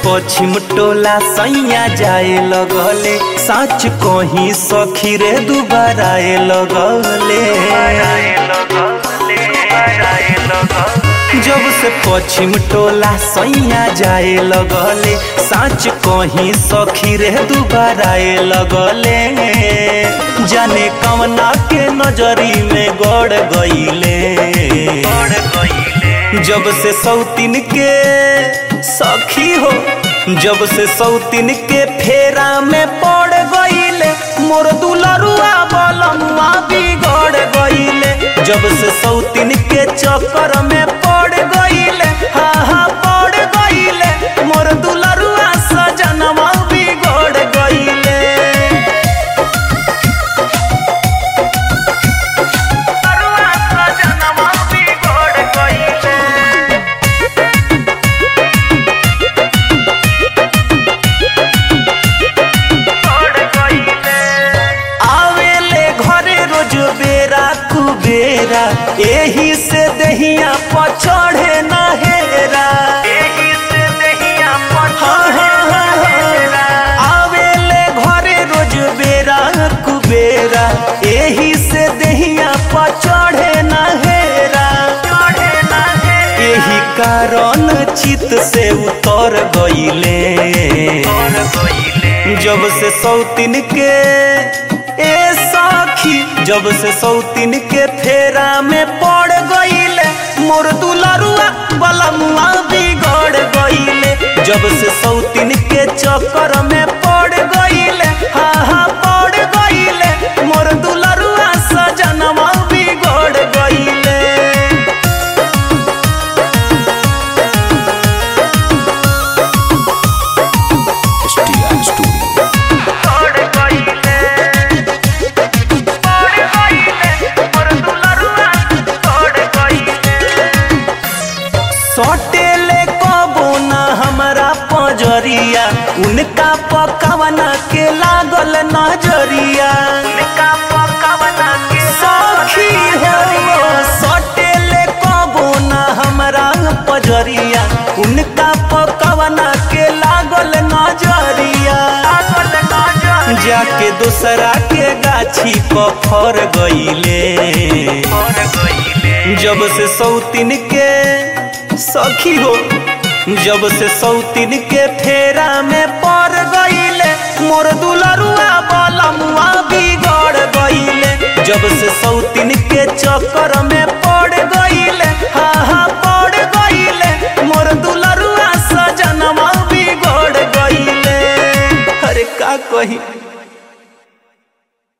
पश्चिम टोला सैया जाए लगले साच कहीं सखी रे दुबारा आए लगले जब से पश्चिम टोला सैया जाए लगले साच कहीं सखी रे दुबारा आए लगले जाने कमना के नजरी में गड़ गईले जब से सौतीन के सखी हो जब से सौतीन के फेरा में पड़ गईले मोर दुलरुआ बलमुआ बिगड़ गईले जब से सौतीन के चक्कर में पड़ गईले हा हा पड़ गईले मोर दुलरुआ सजनवा बिगड़ गईले दुलरुआ सजनवा बिगड़ गईले आवेले घरे रोज बेरा कुबेरा एही से दहिया पचढ़े ना हेरा हाँ, हाँ, हाँ, हाँ। आवेले घरे रोज बेरा कुबेरा एही से दहिया पचढ़े ना हेरा एही कारण चित से उतर गईले जब से सौतीन के ए साखी जब से सौतीन के फेरा में पड़ गईले मोर दुलरुआ बलमुआ बिगड़ गईले जब से सौतीन के चक्कर में पड़ गईले हा हा पड़ गईले मोर दुलरुआ सजनवा बिगड़ गईले STR Studio. सटेले कबो ना हमारा पजरिया उनका पकावना के लागल नजरिया सखी हो सटेले कबो ना हमारा पजरिया उनका पकावना के लागल नजरिया जाके दूसरा के गाछी पर फर गईले जब से सौतीन के सखी हो जब से सौतीन के फेरा में पड़ गईले मोर दुलरुआ बलमुआ बिगड़ गईले जब से सौतीन के चक्कर में पड़ गईले हा हा पड़ गईले मोर दुलरुआ सजनवा बिगड़ गईले अरे का कही